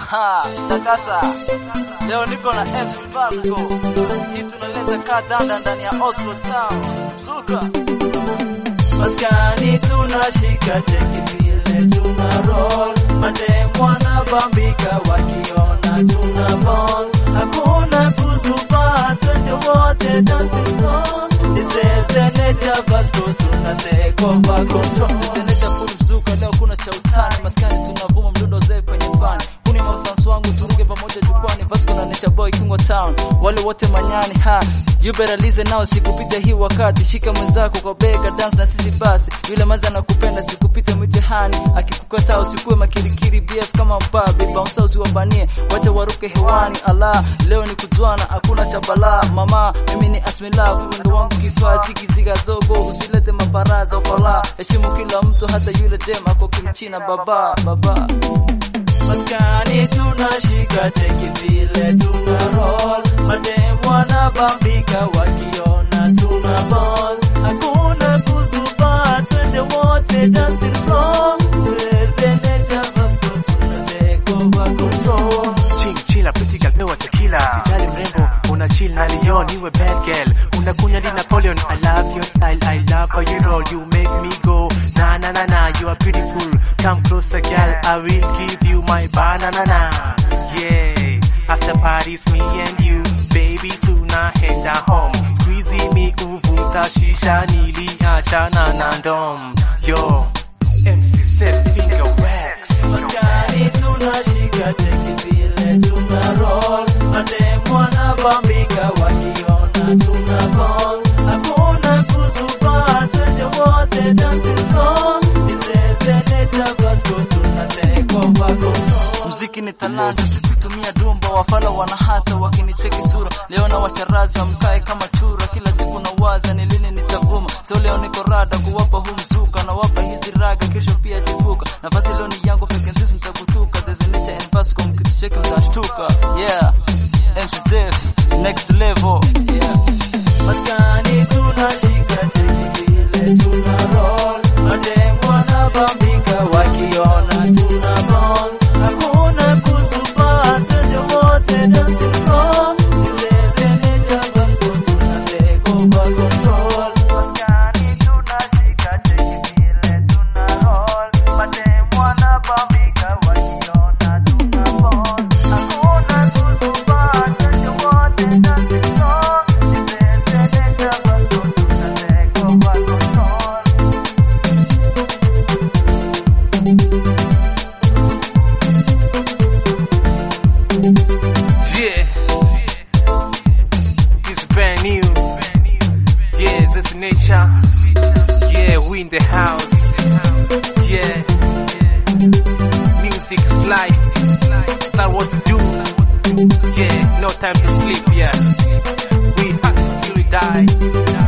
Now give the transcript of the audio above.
Aha, takasa. Leo niko na MC Vasco. Hii tunaleta kadanda ndani ya Oslo Town. Zuka. Maskani tunashika cheki vile tuna roll Madem wanabambika wakiona tuna ball Hakuna kuzuba twende wote dancing floor Nizeze necha Vasco tuna take over control Teteneja full mzuka leo kuna cha utani. Maskani tunavuma mdundo zefu kwenye fani. Kuni mafans wangu turuke pamoja jukwani. Vasco na Nature Boy Kingo Town. Wale wote manyani ha. You better listen now sikupita hii wakati. Shika mwenzako kwa bega dance na sisi basi. Yule manza nakupenda sikupita mitihani. Akikukataa usikuwe makirikiri BF kama mpabe. Bounce usiwabanie. Wacha waruke hewani. Allah leo ni kujwana hakuna cha balaa. Mama mimi ni Asmila ndo wangu kifaa zigiziga zogo usilete maparaza ufala. Heshimu kila mtu hata yule dem ako kimchina baba baba. Maskani tunashika cheki vile tuna roll Madem wanabambika wakiona tuna ball Hakuna kuzuba twende wote dancing floor Tuwezeneja Vasco tuna take over control Ching chila pretty girl pewa tequila Sijali mrembo una chill na Leon iwe bad girl Unakunya di Napoleon I love your style I love how you roll You make me go na na na na You are beautiful Come closer girl I will give you my banana Yeah After parties me and you Baby tunaenda home Squeezy me uvuta shisha niliachana na ndom Yo MC set finger wax Maskani tunashika cheki vile tuna roll Madem wanabambika wakiona tuna ball Hakuna kuzuba twende wote dancing floor Nizezeneja Vasco tuna take over control Mziki ni talanta, tukitumia dumba wafala wanahata wakinicheki sura. Leo na wacharaza mkae kama chura, kila siku na waza ni lini nitavuma. So leo niko rada kuwapa huu mzuka, na wapa hizi raga, kesho pia jibuka. Nafasi leo ni yangu peke sisi mtakutuka, there's a nature and Vasco, mkitucheki mtashtuka. Yeah, MC Def, next level. Yeah. Maskani tunashika cheki vile tuna roll Madem wanabambika wakiona tuna ball Hakuna kuzuba twende wote dancing floor Nizezeneja Vasco tuna take over control Maskani tunashika cheki vile tuna roll Madem wanabambika wakiona tuna ball Hakuna kuzuba twende wote dancing floor Nizezeneja Vasco tuna take over control Yeah. It's brand new. Yeah, this nature. Yeah, we in the house. Yeah. Music is life. That's what we do. Yeah, no time to sleep, yeah. We hustle till we die.